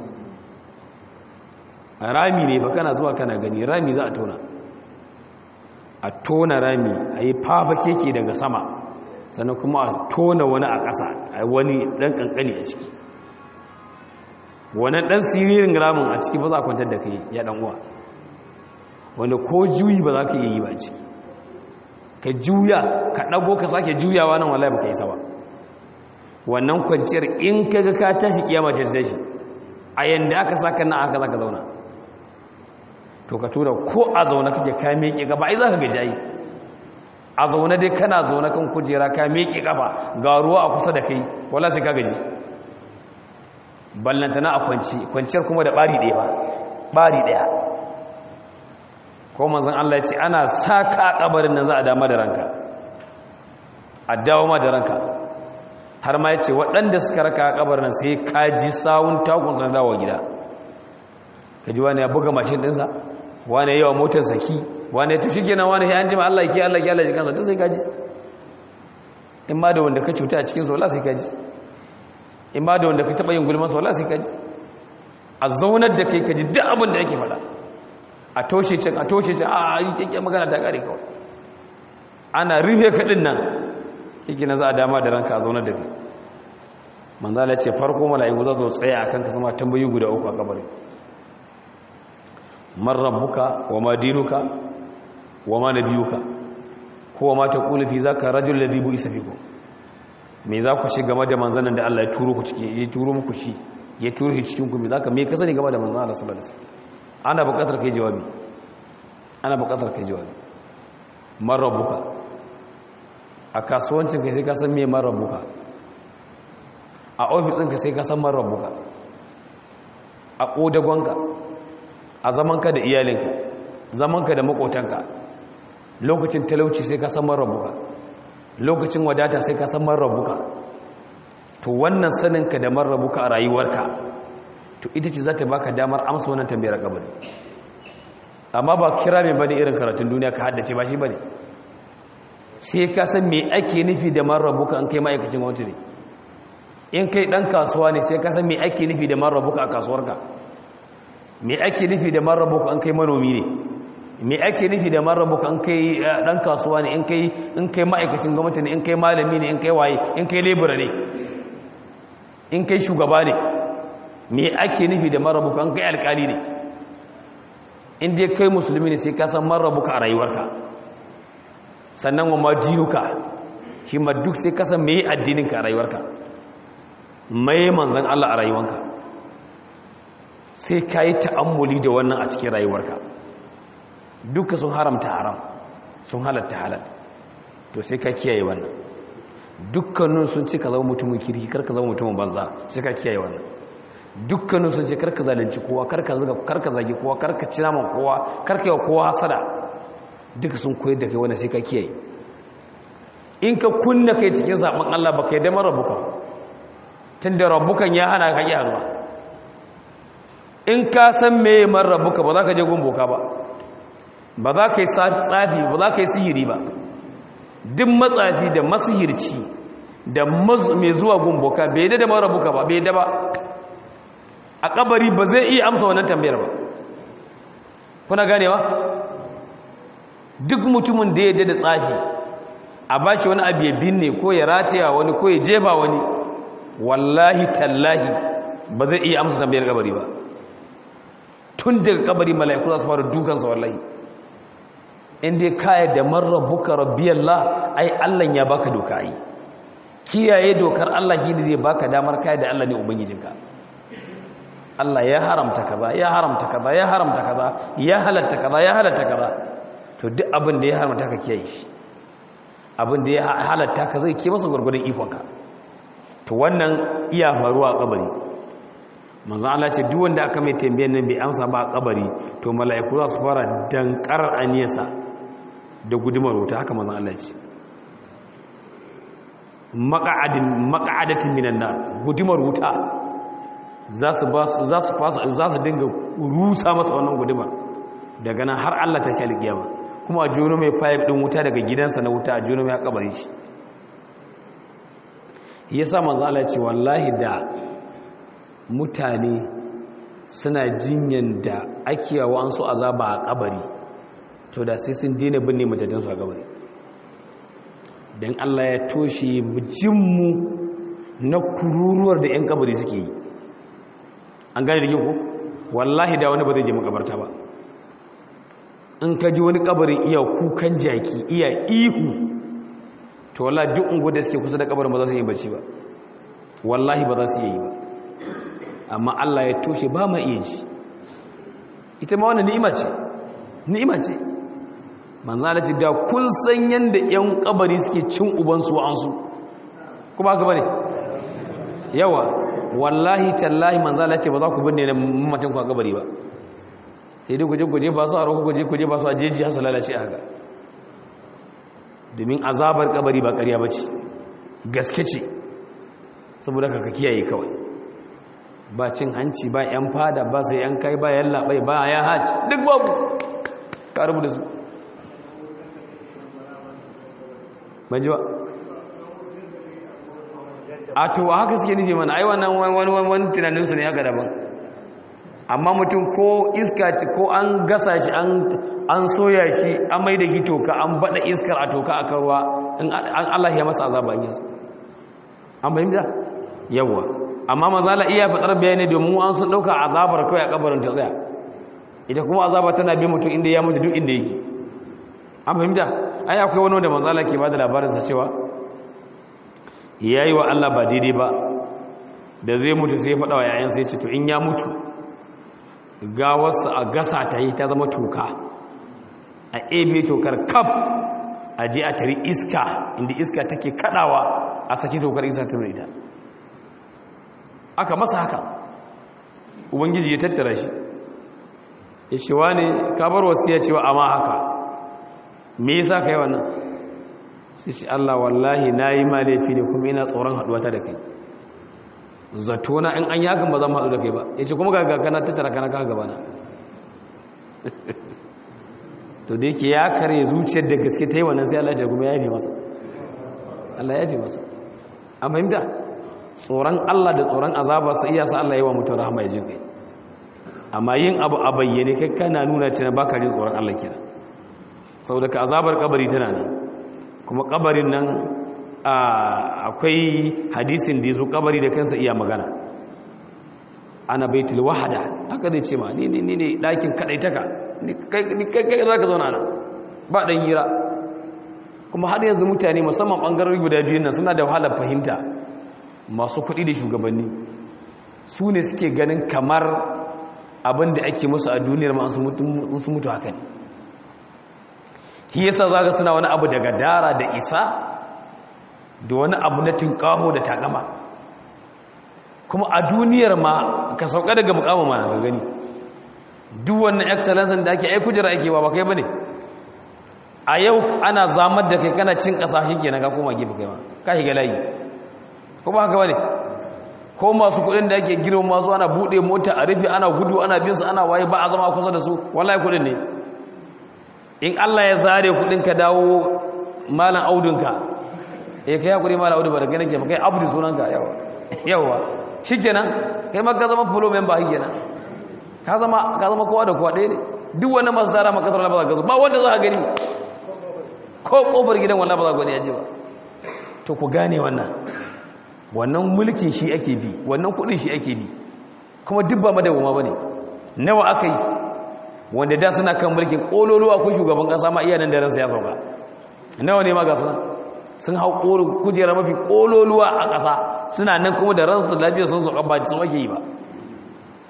S1: rami ne ba kana zuwa kana gani rami za a tona a tona rami a yi fafa keke daga sama sannan kuma a tona wani a ƙasa a wani ɗan ƙanƙani a ciki wani ɗan siririn ramin a ciki ba za a kwantar da kai ya ɗan uwa wanda ko juyi ba za ka iya yi ba ciki ka juya ka ɗago ka sake juyawa nan wallahi ba ka yi sama wannan kwanciyar in ka ga ka tashi kiyama ta tashi a yanda aka saka nan aka zaka zauna to ka tura ko a zaune kake ka miƙe gaba ai zaka gaji ai a zaune dai kana zaune kan kujera ka miƙe gaba ga ruwa a kusa da kai wala sai ka gaji ballantana a kwanci kwanciyar kuma da bari ɗaya ba bari ɗaya ko manzon Allah ya ce ana saka kabarin nan za a dama da ranka a dawo ma da ranka har ma ya ce waɗanda suka raka a kabarin nan sai kaji sawun takun sana dawo gida ka ji wani ya buga mashin ɗinsa wani yawa motar saki wani ya tushi gina wani ya jima Allah ke Allah ke Allah jikansa duk sai kaji in ma da wanda ka cuta a cikinsu wala sai kaji in ma da wanda ka taɓa yin gulmansa wala sai kaji a zaunar da kai kaji duk abin da yake faɗa a toshe can a toshe can a yi kyakkyan magana ta ƙare kawai ana rufe kaɗin nan kike na za a dama da ranka a zaunar da kai manzala ce farko mala'iku za su tsaya a kanka sama tambayi guda uku a kabarin man rabbuka wa ma dinuka wa ma nabiyuka ko wa ma taqulu fi zaka rajul ladhi bu isa fikum me za ku shi game da manzanin da Allah ya turo ku ciki ya turo muku shi ya turo shi cikin ku me zaka me ka sani game da manzon Allah sallallahu alaihi wasallam ana buƙatar kai jawabi ana buƙatar kai jawabi man rabbuka a kasuwancin ka sai ka san me man rabbuka a ofisin ka sai ka san man rabbuka a kodagonka a zamanka da iyalinka zamanka da makotanka lokacin talauci sai ka san marabuka lokacin wadata sai ka san marabuka to wannan saninka da marabuka a rayuwarka to ita ce za ta baka damar amsa wannan tambayar kabari amma ba kira mai bane irin karatun duniya ka haddace ba shi bane sai ka san me ake nufi da marabuka an kai ma'aikacin gwamnati ne in kai dan kasuwa ne sai ka san me ake nufi da marabuka a kasuwarka me ake nufi da marrabuka an kai manomi ne me ake nufi da marrabuka an kai dan kasuwa ne in kai in kai ma'aikacin gwamnati ne in kai malami ne in kai waye in kai lebura ne in kai shugaba ne me ake nufi da marrabuka an kai alkali ne in dai kai musulmi ne sai ka san marrabuka a rayuwarka sannan wa madinuka shi ma duk sai ka san me addininka a rayuwarka mai manzon Allah a rayuwarka sai ka yi ta'ammuli da wannan a cikin rayuwarka duka sun haramta haram sun halatta halal to sai ka kiyaye wannan dukkanin sun ce ka zama mutumin kirki kar ka zama mutumin banza sai ka kiyaye wannan dukkanin sun ce kar ka zalunci kowa kar ka zaga kar ka zagi kowa kar ka ci naman kowa kar ka yi wa kowa hasada duka sun koyar da kai wannan sai ka kiyaye in ka kunna kai cikin zaben Allah baka yi da marabuka tunda rabbukan ya hana ka yaruwa in ka san meye marrabuka ba za ka je gumboka ba ba za ka yi tsafi ba za ka yi sihiri ba duk matsafi da masihirci da mai zuwa gumboka bai da marrabuka ba bai da ba a kabari ba zai iya amsa wannan tambayar ba kuna ganewa duk mutumin da ya da tsafi a ba shi wani abu ya binne ko ya rataya wani ko ya jefa wani wallahi tallahi ba zai iya amsa tambayar kabari ba tun daga kabari mala'iku za su fara dukansa wallahi inda kaya da marar buka rabbiyallah ai Allah ya baka doka ai kiyaye dokar Allah shi ne zai baka damar kaya da Allah ne ubangijinka Allah ya haramta kaza ya haramta kaza ya haramta kaza ya halatta kaza ya halatta kaza to duk abin da ya haramta ka kiyaye shi abin da ya halatta ka zai ke masa gurgurdan ikonka to wannan iya faruwa a kabari manzo Allah ce duk wanda aka mai tambayar nan bai amsa ba a kabari to mala'iku za su fara dankar aniyarsa da gudumar wuta haka manzo Allah ce maq'adin maq'adatin minan nar gudumar wuta za su ba su za su fasa za su dinga rusa masa wannan gudumar daga nan har Allah ta shi alkiyama kuma a jono mai pipe din wuta daga gidansa na wuta a jono mai kabari shi yasa manzo Allah ce wallahi da mutane suna jinyan da ake yawa an su azaba a kabari to da sai sun dina binne mutaden su a kabari dan Allah ya toshe jinmu na kururuwar da 'yan kabari suke yi an gane da ko wallahi da wani ba zai je makabarta ba in ka ji wani kabarin iya kukan jaki iya ihu to wallahi duk ungu da suke kusa da kabarin ba za su yi bacci ba wallahi ba za su yi ba amma Allah ya toshe ba ma iya ji ita ma wannan ni'ima ce ni'ima ce manzala ce da kun san yanda yan kabari suke cin ubansu wa'ansu kuma haka bane yawa wallahi tallahi manzala ce ba za ku binne mamacin ku a kabari ba sai dai guje guje ba su a roƙo guje guje ba su a jeji hasa lalace a haka domin azabar kabari ba ƙarya ba ce gaske ce saboda ka ka kiyaye kawai ba cin hanci ba yan fada ba sai yan kai ba yan labai ba ya haci duk babu ka rubu da su ban ji ba a to haka suke nufi mana ai wannan wani wani tunaninsu ne haka daban amma mutum ko iska ko an gasa shi an soya shi an mai da shi toka an bada iskar a toka a karuwa an Allah ya masa azaba an yasa an fahimta yawa amma mazala iya faɗar bayani domin an sun ɗauka azabar kawai a kabarin ta tsaya ita kuma azaba tana bi mutum inda ya mutu duk inda yake an fahimta ai akwai wani wanda manzala ke bada labarinsa cewa ya yi wa Allah ba daidai ba da zai mutu sai ya faɗa wa yayansa ya ce to in ya mutu gawarsa a gasa ta yi ta zama toka a ebe tokar kaf a je a tari iska inda iska take kadawa a saki tokar iska ta ita aka masa haka ubangiji ya tattara shi ya ce wa ne kabar wasu ya ce wa amma haka me yasa ka yi wannan sai ce Allah wallahi na yi ma laifi ne kuma ina tsoron haɗuwata da kai zato na in an yakan ba za mu haɗu da kai ba ya ce kuma ga kana tattara kana kaka gabana to da yake ya kare zuciyar da gaske ta yi wannan sai Allah ya kuma ya yafe masa Allah ya yafe masa an fahimta tsoron Allah da tsoron azaba sai iya sa Allah ya wa mutum rahama ya jin kai amma yin abu a bayyane kai kana nuna cewa baka jin tsoron Allah kenan saboda ka azabar kabari tana nan kuma kabarin nan akwai hadisin da ya zo kabari da kansa iya magana ana baitul wahada haka zai ce ma ni ne ne ɗakin kaɗaitaka ni kai kai za ka zauna nan ba ɗan hira kuma har yanzu mutane musamman ɓangarori guda biyun nan suna da wahalar fahimta masu kuɗi da shugabanni su ne suke ganin kamar abin da ake musu a duniyar ma su mutu haka ne shi yasa za ka suna wani abu daga dara da isa da wani abu na tinkaho da takama kuma a duniyar ma ka sauka daga mukamin ma ga gani duk wannan excellence da ake ai kujera ake ba kai bane a yau ana zamar da kai kana cin kasashen kenan ka koma gefe kai ma ka shiga layi ko ba haka bane ko masu kudin da ake girma masu ana bude mota a rufe ana gudu ana bin su ana waye ba a zama kusa da su wallahi kudin ne in Allah ya zare kudin ka dawo malan audunka eh kai hakuri malan audu ba da ganin ke kai abdu sunanka yawa yawa shikenan kai ma ka zama fulo member kenan ka zama ka zama kowa da kowa ɗaya ne duk wani masu tara maka kasar ba za ka zo ba wanda za a gani ko kofar gidan wannan ba za ka gani ya ce ba to ku gane wannan wannan mulkin shi ake bi wannan kudin shi ake bi kuma duk ba madawama bane nawa aka yi wanda da suna kan mulkin kololuwa ko shugaban kasa ma iya nan da ransa ya sauka nawa ne ma ga suna sun hau kujera mafi kololuwa a kasa suna nan kuma da ransu da lafiyar sun sauka ba su ake yi ba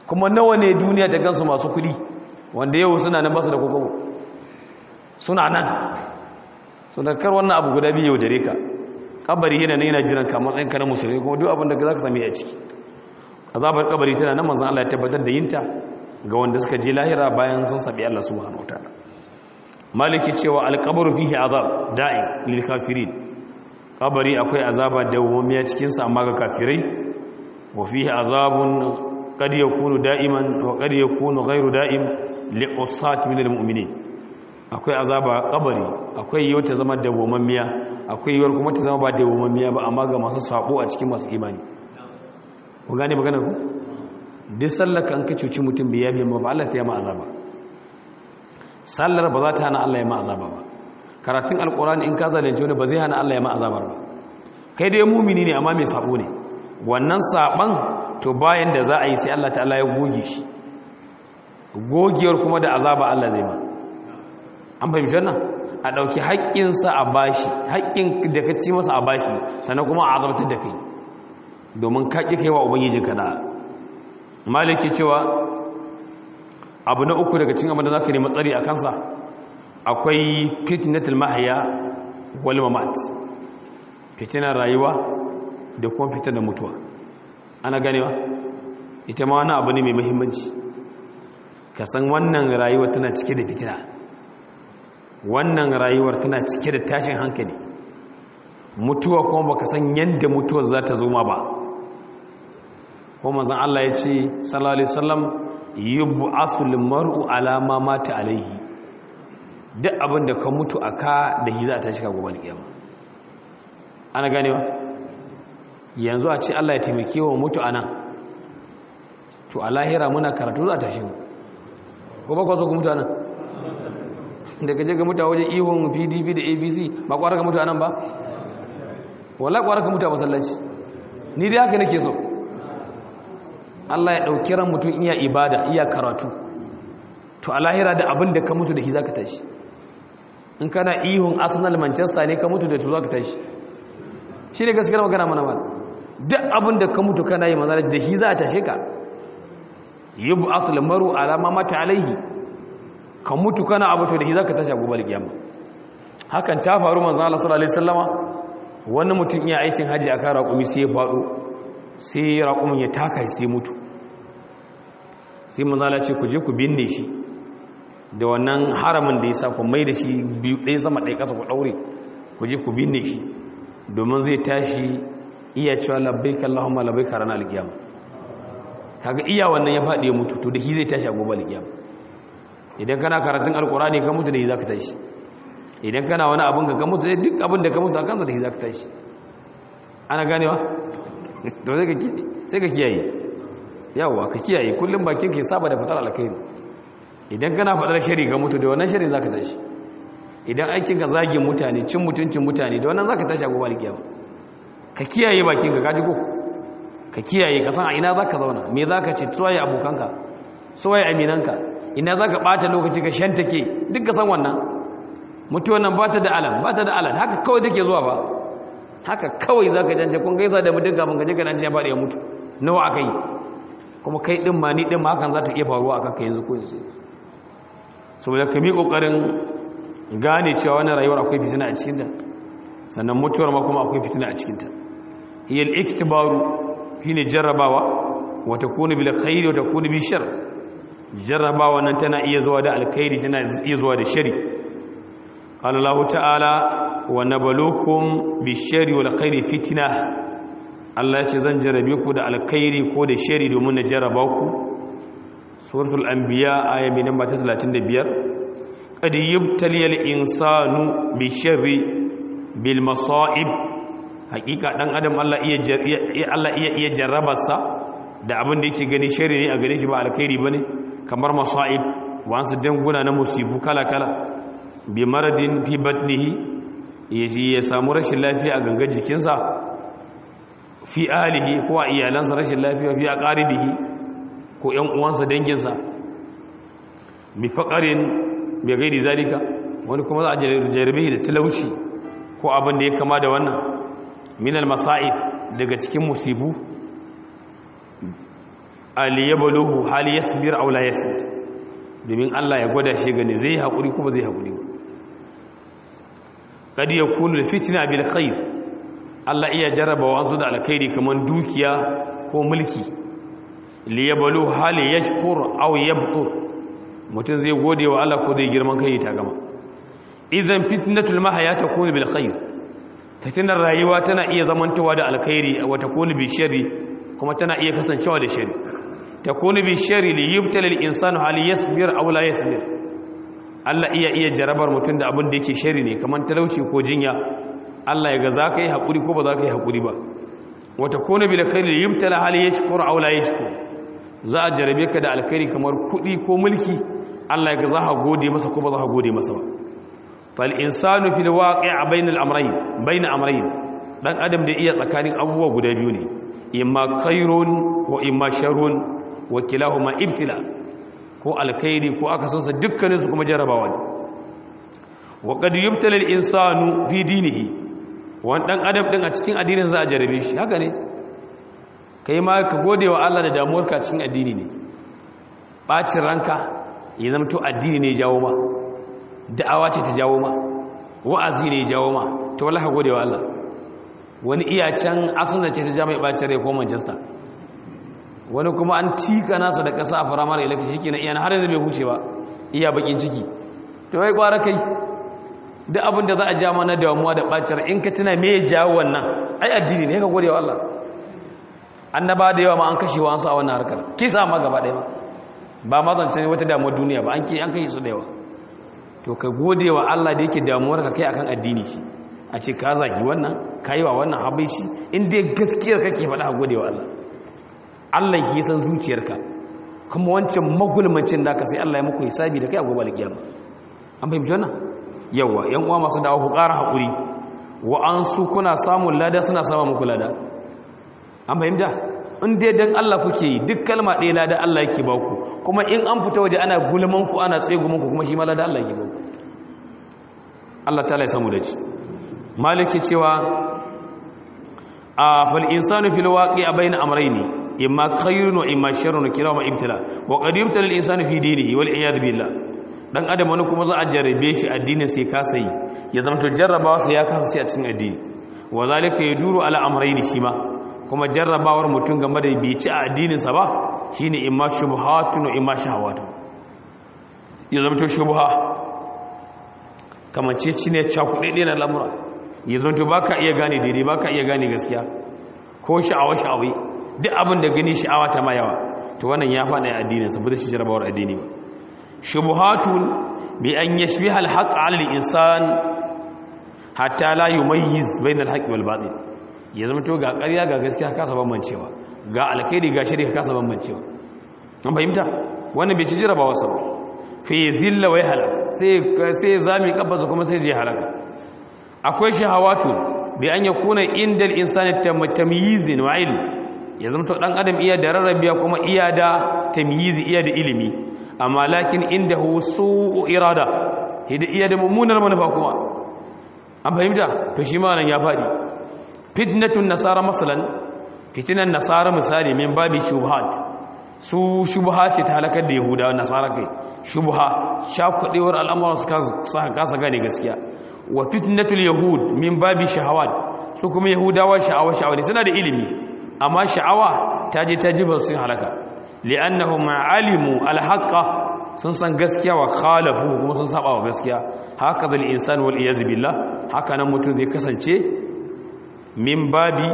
S1: kuma nawa ne duniya ta gansu masu kudi wanda yau suna nan basu da kokobo suna nan suna kar wannan abu guda biyu dare ka kabari yana yana jiran ka matsayin ka na musulmi kuma duk abin da za ka sami a ciki azabar kabari tana nan manzon Allah ya tabbatar da yinta ga wanda suka je lahira bayan sun sabi Allah subhanahu wataala maliki cewa alqabru fihi azab da'im lil kafirin kabari akwai azaba dawwamiya cikin sa amma ga kafirai wa fihi azabun qad yakunu da'iman wa qad yakunu ghairu da'im li usat min al mu'minin akwai azaba kabari akwai yau ta zama dawwamammiya akwai yiwuwar kuma ta zama ba dawwamammiya ba amma ga masu sabo a cikin masu imani ku gane magana ku duk sallar ka an ka cuci mutum bai yabe ma ba Allah ta yi ma azaba sallar ba za ta hana Allah ya ma azaba ba karatun alkurani in ka zalunci wani ba zai hana Allah ya ma azabar ba kai dai mumini ne amma mai sabo ne wannan saban to bayan da za a yi sai Allah ta'ala ya goge shi gogewar kuma da azaba Allah zai ma an fahimci wannan a ɗauki haƙƙinsa a bashi haƙƙin da ka ci masa a bashi sannan kuma a azabtar da kai domin ka ƙi kai wa ubangijinka da maliki cewa abu na uku daga cikin abin da za ka nemi tsari a kansa akwai fitnatul mahaya wal mamat fitinar rayuwa da kuma fitinar mutuwa ana ganewa ita ma wani abu ne mai muhimmanci ka san wannan rayuwa tana cike da fitina wannan rayuwar tana cike da tashin hankali mutuwa kuma baka san yadda mutuwar za ta zo ma ba ko manzon Allah ya ce sallallahu alaihi wasallam yub'asu limar'u ala ma mata alaihi duk abin da ka mutu aka da hi za ta shiga gobe kiyama ana ganewa yanzu a ce Allah ya taimake wa mutu anan to a lahira muna karatu za ta shigo ko ba ku so ku mutu anan da gaje ga mutu a wajen ihon pdp da abc ba kwara ka mutu anan ba wala kwara ka mutu a masallaci ni dai haka nake so Allah ya ɗauki ran mutum iya ibada iya karatu to a lahira da abin da ka mutu da shi za ka tashi in kana ihun arsenal manchester ne ka mutu da to za ka tashi shi ne gaskiyar magana mana ba duk abin da ka mutu kana yi manzana da shi za a tashe ka yi bu asul maru alama mata alaihi ka mutu kana abu to da shi za ka tashi a gobe kiyama hakan ta faru manzana Allah sallallahu alaihi wasallama wani mutum iya aikin haji a kan raƙumi sai ya faɗo sai raƙumin ya taka sai mutu sai manzala ce ku je ku binne shi da wannan haramin da ya sa ku mai da shi biyu ɗaya sama ɗaya ƙasa ku ɗaure ku je ku binne shi domin zai tashi iya cewa labbai kallahumma labbai karana alƙiyama kaga iya wannan ya faɗi ya mutu to da shi zai tashi a gobe alƙiyama idan kana karatun alƙurani ka mutu da shi za ka tashi idan kana wani abin ka mutu duk abin da ka mutu a kansa da shi za ka tashi ana ganewa to sai ka kiyaye yawa ka kiyaye kullum bakin ke saba da fitar alkhairi idan kana faɗar shari ga mutu da wannan shari zaka tashi idan aikin ka zagin mutane cin mutuncin mutane da wannan zaka tashi a gobe alkiyama ka kiyaye bakin ka kaji ko ka kiyaye ka san a ina zaka zauna me zaka ce tsoye abokanka tsoye aminanka ina zaka bata lokaci ka shantake duk ka san wannan mutuwan nan bata da alam bata da alam haka kawai take zuwa ba haka kawai zaka jance kun gaisa da mutum kafin ka je ka dan ya faɗi ya mutu nawa aka yi kuma kai ɗin ma ni ɗin ma hakan za ta iya faruwa a kanka yanzu ko yanzu saboda ka mi ƙoƙarin gane cewa wani rayuwar akwai fitina a cikinta sannan mutuwar ma kuma akwai fitina a cikinta hiyar iktibaru shi ne jarrabawa wata kuni bil khairi wata kuni bil shar jarrabawa nan tana iya zuwa da alkhairi tana iya zuwa da shari qala Allah ta'ala wa nabluukum bish shari wal khairi fitna Allah ya ce zan jarabe ku da alkhairi ko da shari domin na jaraba ku suratul anbiya aya mai namba ta 35 qad yubtaliyal insanu bi sharri bil masa'ib hakika dan adam Allah iya Allah iya iya jarrabarsa da abin da yake gani shari ne a gare shi ba alkhairi bane kamar masa'ib wasu danguna na musibu kala kala bi maradin fi batnihi ya samu rashin lafiya a gangar jikinsa fi alihi ko a iyalansa rashin lafiya fi aqaribihi ko ƴan uwansa danginsa bi faqarin bi gairi zalika wani kuma za a jarabe da talauci ko abin da ya kama da wannan min al-masa'ib daga cikin musibu aliyabaluhu hal yasbir aw la yasbir domin Allah ya gwada shi gani zai haƙuri kuma zai haƙuri ba kad yakunu fitna bil khair Allah iya jarraba wasu da alkhairi kaman dukiya ko mulki liyabalu hal yashkur aw yabtur mutum zai gode wa Allah ko zai girman kai ta gama idan fitnatul mahaya takunu bil khair fitnar rayuwa tana iya zamantawa da alkhairi wa takunu bi sharri kuma tana iya kasancewa da sharri takunu bi sharri li yubtala al insanu hal yasbir aw la yasbir Allah iya iya jarabar mutum da abin da yake sharri ne kaman talauci ko jinya Allah ya ga za ka yi haƙuri ko ba za ka yi haƙuri ba wata kone bi da kai da yibtala hali ya shukuru a wula ya shukuru za a jarabe ka da alkhairi kamar kuɗi ko mulki Allah ya ga za ka gode masa ko ba za ka gode masa ba fal insanu fil waqi' bayna al amrayn bayna amrayn dan adam da iya tsakanin abubuwa guda biyu ne imma khairun wa imma sharrun wa kilahuma ibtila ko alkhairi ko aka sansa dukkanin su kuma jarabawa ne wa qad yubtala al insanu fi dinihi wani ɗan adam ɗin a cikin addinin za a jarabe shi haka ne ka yi ma ka gode wa Allah da damuwarka cikin addini ne ɓacin ranka ya zama to addini ne jawo ma da'awa ce ta jawo ma wa'azi ne jawo ma ta wala ka gode wa Allah wani iya can asalin ce ta ja mai ɓacin rai ko manchester wani kuma an tika nasa da ƙasa a firamare election shi kenan iya har yanzu bai huce ba iya bakin ciki to wai kwara kai duk abin da za a ja mana damuwa da ɓacin in ka tuna me ya jawo wannan ai addini ne ka gode wa Allah annaba da yawa ma an kashe wa an sa wannan harkar kisa ma gaba ɗaya ba ma zance wata damuwar duniya ba an ke an kashe su da yawa to ka gode wa Allah da yake damuwar ka kai akan addini shi a ce ka zagi wannan ka yi wa wannan habaici in dai gaskiyar kake faɗa ka gode wa Allah Allah ya san zuciyarka kuma wancan magulmacin da ka sai Allah ya muku hisabi da kai a gobe alkiyama an fahimci wannan yawa yan uwa masu dawo ku ƙara haƙuri wa an su kuna samun lada suna sama muku lada an fahimta in dai dan Allah kuke yi duk kalma ɗaya lada Allah yake ba ku kuma in an fita waje ana gulman ku ana tsegumin ku kuma shi ma lada Allah yake ba ku Allah ta ya samu da ci maliki cewa a fal insanu fil waqi'a bayna amrayni imma khayrun wa imma sharrun kirama ibtila wa qad yubtala al insanu fi dinihi wal iyad billah dan adam wani kuma za a jarrabe shi addinin sai kasa yi ya zama to jarrabawa sai ya kasa sai a cikin addini wa zalika yaduru ala amrayni shima kuma jarrabawar mutum game da bai ci a addinin sa ba shine imma shubhatun wa imma shahawatu ya zama to shubha kamar ce cine cakuɗe na lamura ya zama to baka iya gane daidai baka iya gane gaskiya ko sha'awa sha'awi duk abin da gani sha'awa ta ma yawa to wannan ya faɗa addinin sa ba da shi jarrabawar addini ba shubuhatun bi an yashbiha al-haqq 'ala al-insan hatta la yumayyiz bayna al-haqqi wal batil ya zama to ga ƙarya ga gaskiya kasa bambancewa ga alkhairi ga shirka kasa bambancewa an fahimta wannan bai ci jarabawa sa ba fa yazilla wa yahlak sai sai zami kabbasa kuma sai je halaka akwai shahawatu bi an yakuna indal insani tamyizin wa ilm ya zama to dan adam iya da rarrabiya kuma iya da tamyizi iya da ilimi amma lakin inda hu su'u irada hidi iya da mummunar manufa kuma an fahimta to shi ma nan ya fadi fitnatun nasara masalan fitnan nasara misali min babi shubhat su shubha ce ta halakar da yahudawa nasara kai shubha shakudewar al'amuran su kasa gane gaskiya wa fitnatul yahud min babi shahawat su kuma yahudawa sha'awa sha'awa ne suna da ilimi amma sha'awa ta je ta jiba sun halaka li'annahum alimu alhaqa sun san gaskiya wa khalafu kuma sun saba wa gaskiya haka zal insan wal iyaz billah haka nan mutum zai kasance min babi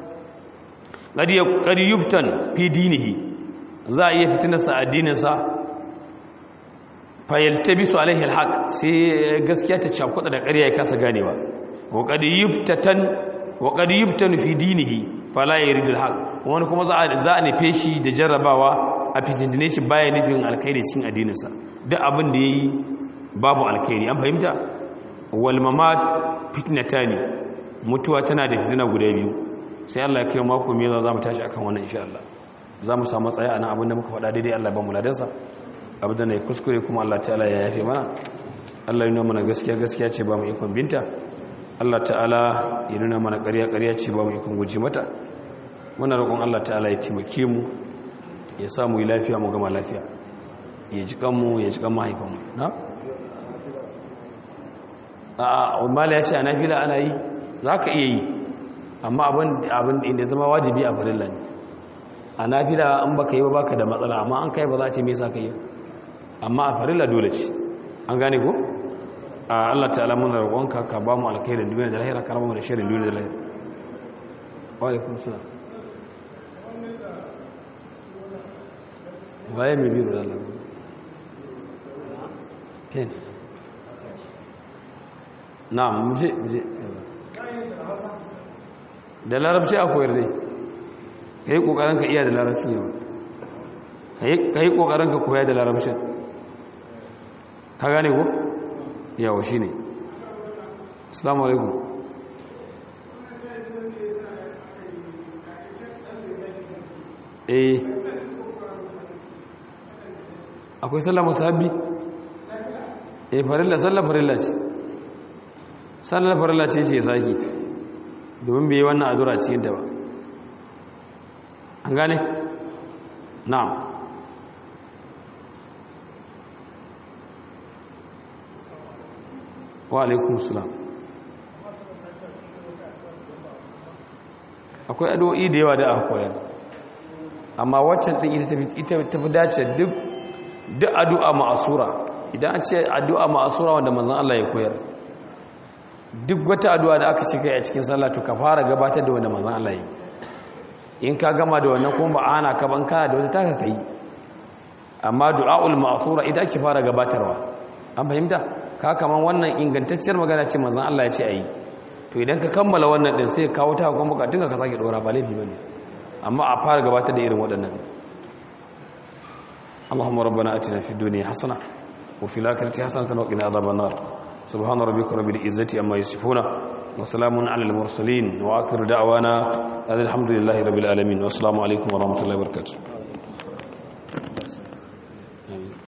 S1: qad yubtan fi dinihi za a iya fitinarsa addininsa fayaltabisu alaihi alhaq sai gaskiya ta cakuɗa da ƙarya ya kasa ganewa wa qad yubtatan wa qad yubtanu fi dinihi fala yuridu alhaq wani kuma za a za a nufe shi da jarrabawa a fitindine shi baya nufin alkhairi cikin addininsa duk abin da yayi babu alkhairi an fahimta wal mamat fitnatani mutuwa tana da fitina guda biyu sai Allah ya kai mako mai za mu tashi akan wannan insha Allah za mu samu tsaya anan abin da muka faɗa daidai Allah ba mu ladansa abin da ne kuskure kuma Allah ta'ala ya yafe mana Allah ya nuna mana gaskiya gaskiya ce ba mu ikon binta Allah ta'ala ya nuna mana ƙarya ƙarya ce ba mu ikon guji mata muna roƙon Allah ta'ala ya taimake mu ya samu yi lafiya mu gama lafiya ya ji kanmu ya ji kan mahaifanmu na? a mala ya ce a nafila ana yi za ka iya yi amma abin inda zama wajibi a farilla ne a nafila an baka yi ba baka da matsala amma an kai ba za a ce me sa ka yi amma a farilla dole ce an gane ko? a Allah ta'ala muna roƙonka ka ba mu alkhairin duniya da lahira ka raba mu da shirin duniya da lahira wa alaikum salam waye mai biro da Allah ken na'am muje muje da larabci a koyar dai kai kokarin ka iya da larabci ne kai kokarin ka koya da larabcin ka gane ko yawa shi ne assalamu alaikum eh akwai sallah musabbi eh farilla sallah farilla ce sallah farilla ce ce saki domin bai yi wannan adura cikin ta ba an gane na'am wa alaikun salam akwai addu'o'i da yawa da aka koyar amma waccan din ita tafi dace duk duk addu'a ma'asura idan an ce addu'a ma'asura wanda manzon Allah ya koyar duk wata addu'a da aka ce kai a cikin sallah to ka fara gabatar da wanda manzon Allah ya in ka gama da wannan kuma ba ana ka ban kana da wata taka kai amma du'aul ma'asura ita ake fara gabatarwa an fahimta ka kaman wannan ingantacciyar magana ce manzon Allah ya ce ayi to idan ka kammala wannan din sai ka kawo ta kuma bukatun ka sake dora ba laifi bane amma a fara gabatar da irin waɗannan Allahumma rabbana atina fid dunya hasana wa fil akhirati hasanatan wa qina adhaban nar subhana rabbika rabbil izzati amma yasifuna wa salamun alal mursalin wa akhiru da'wana alhamdulillahi rabbil alamin wa assalamu alaikum wa rahmatullahi wa barakatuh